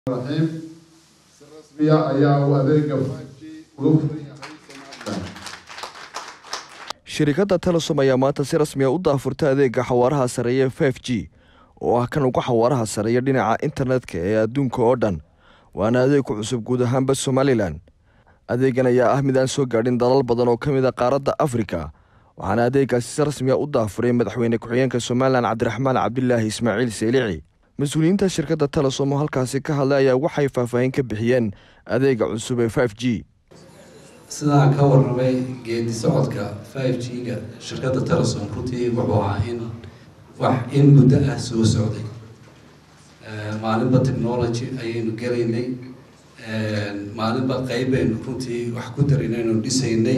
raxiim si rasmiya ayaa uu adeega 5G uga furan yahay Somaliland shirkadda telesom ayaa maanta si rasmi a u daafurtay adeega xawaaraha sareeya f g oo ah kan ugu xawaaraha sareeya dhinaca internetka ee adduunka oo dhan waana adeeg ku cusub guud ahaanba somalilan adeegan ayaa ah mid aan soo gaadhin dalal badan oo ka mid a qaaradda afrika waxaana adeegaasi si rasmi a u daafuray madaxweyne ku-xigeenka somalilan cabdiraxmaan cabdilaahi ismaaciil seelici mas-uuliyiinta shirkadda telesom oo halkaasi ka hadlay ayaa waxay faahfaahin ka bixiyeen adeega cusub ee f g sidaan ka warramay geedi socodka five g ga shirkadda telesom runtii wuxuu ahaa in wax in muddo ah soo socday maalinba technology ayaynu gelaynay maalinba qeyb baynu runtii wax ku daraynaynu dhisaynay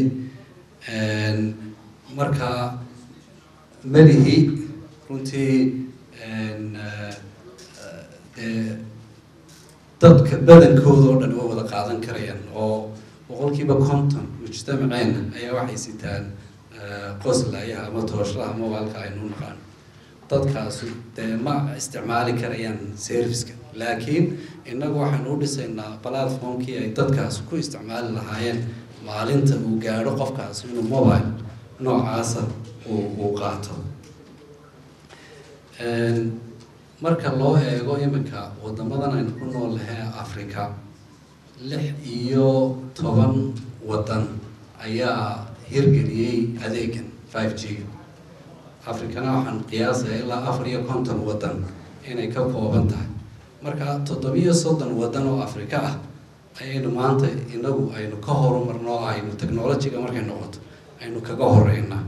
marka melihi runtii dee dadka badankooda oo dhan way wada qaadan karayaan oo boqolkiiba conton mujtamaceena ayaa waxay sitaan qoslayaha ama tooshlaha mobileka aynu naqaan dadkaasi dee ma isticmaali karayaan serviceka laakiin innagu waxaynu u dhisaynaa platformkii ay dadkaasi ku isticmaali lahaayeen maalinta uu gaadho qofkaasi inuu mobile noocaasa uu uu qaato marka loo eego iminka wadamadan aynu ku nool lahay africa lix iyo toban waddan ayaa hirgeliyey adeegan five g africana waxaan qiyaasaya ilaa afar iyo konton waddan inay ka kooban tahay marka toddobiyo soddon waddan oo africa ah ayaynu maanta inagu aynu ka horumarno aynu technologyga markay noqoto aynu kaga horeynaa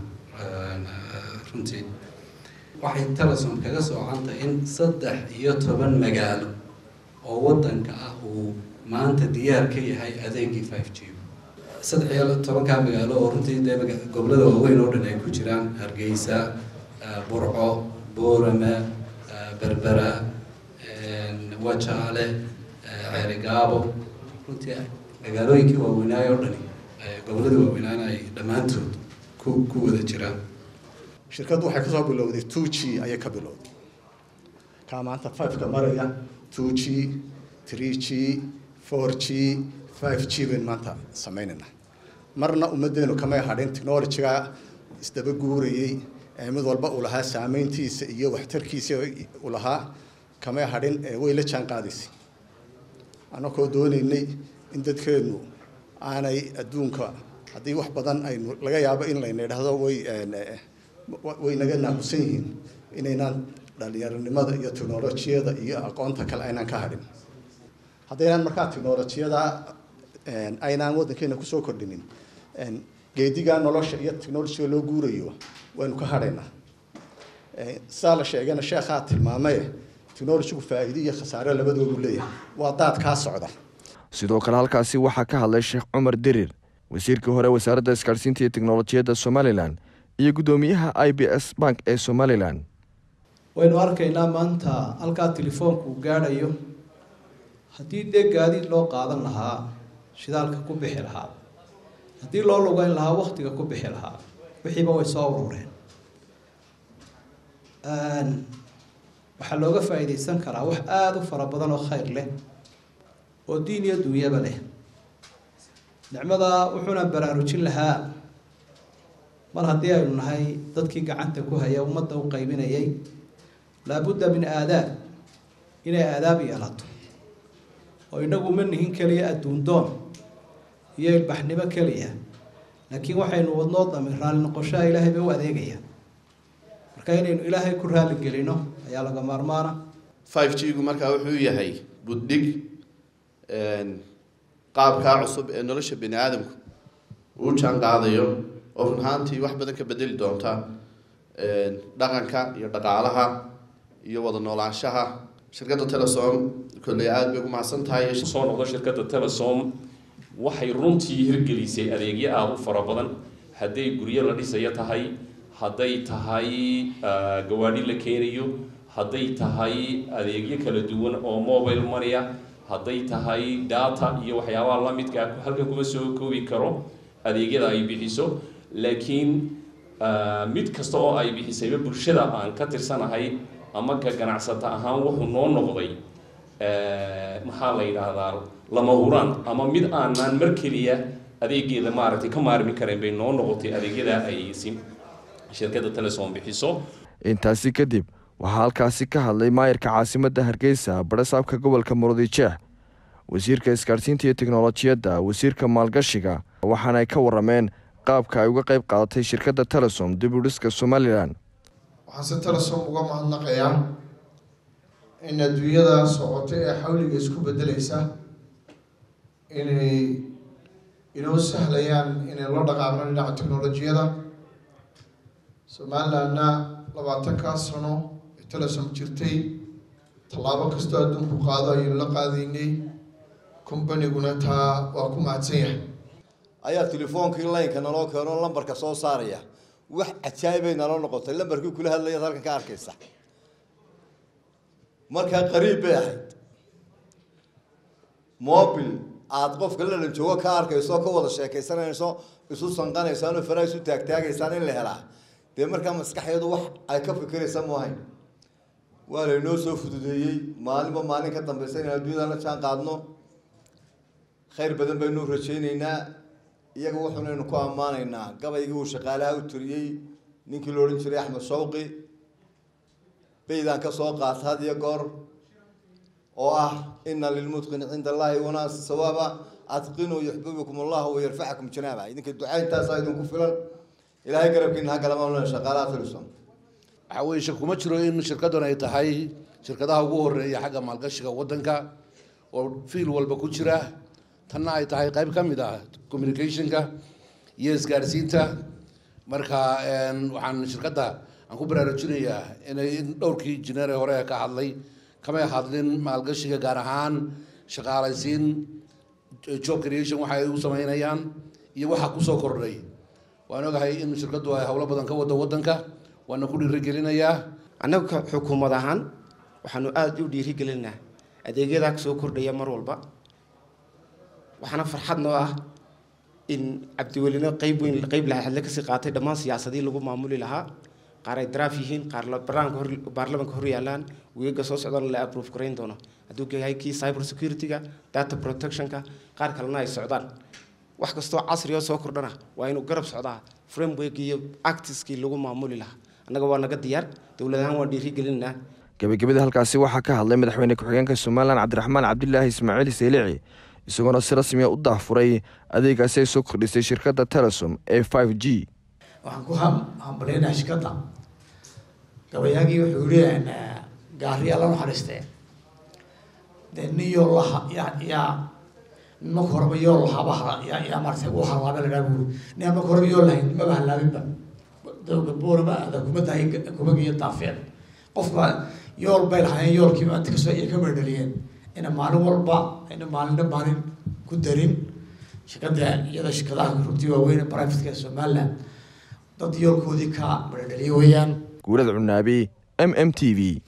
runtii waxay telesom kaga soocantahay in saddex iyo toban magaalo oo waddanka ah uu maanta diyaar ka yahay adeegii five g saddex iyo tobankaa magaalo oo runtii dee gobolada waaweyn oo dhan ay ku jiraan hargeysa burco boorame berbera wajaale ceerigaabo runtii magaalooyinkii waaweynaayo o dhani gobolada waaweynaan ay dhammaantood ku ku wada jiraan shirkaddu waxay kasoo bilowday two g ayay ka bilowday kaa maanta fiveka maraya two g three g four g five g baynu maanta sameynaynaa marna ummaddeenu kamay hadhin technologyga isdaba guurayey ee mid walba uu lahaa saameyntiisa iyo waxtarkiisa uu lahaa kamay hadhin ee way la jaan qaadaysay annakoo dooneynay in dadkeenu aanay adduunka haddii wax badan aynu laga yaabo in layna idhaahdo way way naga naaqusan yihiin inaynaan dhalinyaronimada iyo technolojiyada iyo aqoonta kale aynaan ka hadhin haddaynaan markaa technolojiyada aynaan waddankeena kusoo kordhinin geedigaa nolosha iyo technolojiga loo guurayo waynu ka hadhaynaa sidaa la sheegana sheekhaa tilmaamaye technolojigu faa'iido iyo khasaare labadoodu leeyahay waa daad kaa socda sidoo kale halkaasi waxaa ka hadlay sheekh cumar dirir wasiirkii hore wasaaradda isgaadhsiinta iyo teknolojiyadda somalilan iyo guddoomiyaha i b s bank ee somalilan waynu arkaynaa maanta halkaa telefoonku uu gaadhayo haddii dee gaadiid loo qaadan lahaa shidaalka ku bixi lahaa haddii loo lugeyn lahaa waktiga ku bixi lahaa wixiiba way soo urureen waxaa looga faa'iidaysan karaa wax aada u fara badan oo khayr leh oo diin iyo dunyaba leh nicmada wuxuuna baraarujin lahaa mar haddii aynu nahay dadkii gacanta ku haya ummadda u qaybinayay laabudda min aadaab inay aadaab yeelato oo inagu ma nihin keliya adduundoon iyo ilbaxnimo keliya laakiin waxaynu wadnoo dami raalli noqoshaha ilaahay bay u adeegaya marka inaynu ilaahay ku raali gelino ayaa laga maarmaana five g gu markaa wuxuu yahay buddhig qaabkaa cusub ee nolosha bani aadamku uu jaan qaadayo oo run ahaantii wax badan ka bedeli doonta dhaqanka iyo dhaqaalaha iyo wada noolaanshaha shirkadda telesom kolley aada bay ugu mahadsan tahay soo noqdo shirkadda telesom waxay runtii hirgelisay adeegyo aada u fara badan hadday guryo la dhisayo tahay hadday tahay gawaadhi la keenayo hadday tahay adeegyo kala duwan oo mobile money-a hadday tahay data iyo waxyaabaha la midka halkan kuma soo koobi karo adeegyada ay bixiso laakiin mid kasta oo ay bixisayba bulshada aan ka tirsanahay ama ka ganacsata ahaan wuxuu noo noqday maxaa la yidhaahdaa lama huraan ama mid aanaan mar keliya adeegeeda maaragtay ka maarmi karayn bay noo noqotay adeegyada ay si shirkadda telesom bixiso intaasi kadib waxaa halkaasi ka hadlay maayarka caasimadda hargeysa barasaabka gobolka murudijeex wasiirka isgaadhsiinta iyo teknolojiyadda wasiirka maalgashiga waxaana ay ka warameen qaabka ay uga qayb qaadatay shirkadda telesom dib u dhiska somalilan waxaan si telesom uga mahadnaqayaa in adduunyada socota ee xawliga isku bedelaysa inay inoo sahlayaan inay la dhaqaaqno dhinaca teknolojiyada somalilandna labaatankaa sano ee telesom jirtay tallaabo kastoo adduunku qaado ayaynu la qaadaynay combaniguna taa waa ku mahadsan yahay ayaa telefoonkii laynka naloo keeno lambarka soo saaraya wax cajaa'ibay naloo noqotay lambarkii kula hadlayaad halkan ka arkaysa markaa qariib bay ahayd mobil aada qofka lalan joogo ka arkayso ka wada sheekaysanayso isu sanqanaysaan oo faraha isu taagtaagaysaan in la helaa dee markaa maskaxeedu wax ay ka fikiraysa maahayn waa laynoo soo fududeeyey maalinba maalin ka dambaysa inaan adduunyada la jaan qaadno khayr badan baynu rajayneynaa iyaga wuxuunaynu ku ammaanaynaa gabaygii uu shaqaalaha u tiriyey ninkii la odhan jiray axmed shawqi baydaan ka soo qaata had iyo goor oo ah ina lilmutqini cinda allahi wanaasi sawaaba adqinuu yuxbibukum allahu wayarfacakum janaaba idinka ducayntaasaa idinku filan ilaahay garabkiina ha galama shaqaalaha tilisom waxaa weye shak kuma jiro in shirkaddan ay tahay shirkadaha ugu horeeya xagga maalgashiga waddanka oo fiil walba ku jira tanna ay tahay qayb ka mid ah communicationka iyo isgaadhsiinta marka waxaan shirkadda aan ku baraarujinayaa inay dhowrkii jineer ee hore ka hadlay kamay hadlin maalgashiga gaar ahaan shaqaalaysiin job creation waxa ay u sameynayaan iyo waxa kusoo kordhay waan ogahay in shirkaddu ay howlo badan ka wado waddanka waana ku dhiirigelinayaa annaga xukuumad ahaan waxaanu aada u dhiirigelinaa adeegyadaa soo kordhaya mar walba waxaana farxad noo ah in cabdiwelino qeyb weyn qeyb laxadle kasii qaatay dhammaan siyaasadii lagu maamuli lahaa qaar ay daraaf yihiin qaar barnaamijka baarlamanka hor yaalaan weega soo socdana la approve garayn doono hadduu yahay kii cyber security-ga data protectionka qaar kalena ay socdaan wax kastoo casri oo soo kordhana waa inuu garab socdaa framework iyo actiskii lagu maamuli lahaa annaga waa naga diyaar dowlad ahaan waan dhiirigelinaa gebagabada halkaasi waxaa ka hadlay madaxweyne ku-xigeenka somalilan cabdiraxmaan cabdilaahi ismaaciil seylici isagoona si rasmiya u daahfuray adeegaasi ay soo kordhisay shirkadda telesom ee five g waxaan ku hambaleynaha shirkadda gabayaagii wuxuu yihi gaariyaa la naxariistee dee nin yoo laha yaa yaa marka horeba yoo lahaaba yaa yaa maarata u halaaba la dhaha buuri nin marka horeba yoo lahayn maba halaabinba dowga boorama aada kuma dahay kuma geeyo daafeed qofka yool bay lahaayeen yoolkiiba inta kasoo ay ka mardhaliyeen ina maalin walba ayna maalinna maalin ku darin shirkadda iyada shirkadaha runtii waaweyn ee brivatka ee somaliland dad yoolkoodii ka mardhaliye weeyaan guurad cunaabi m m t v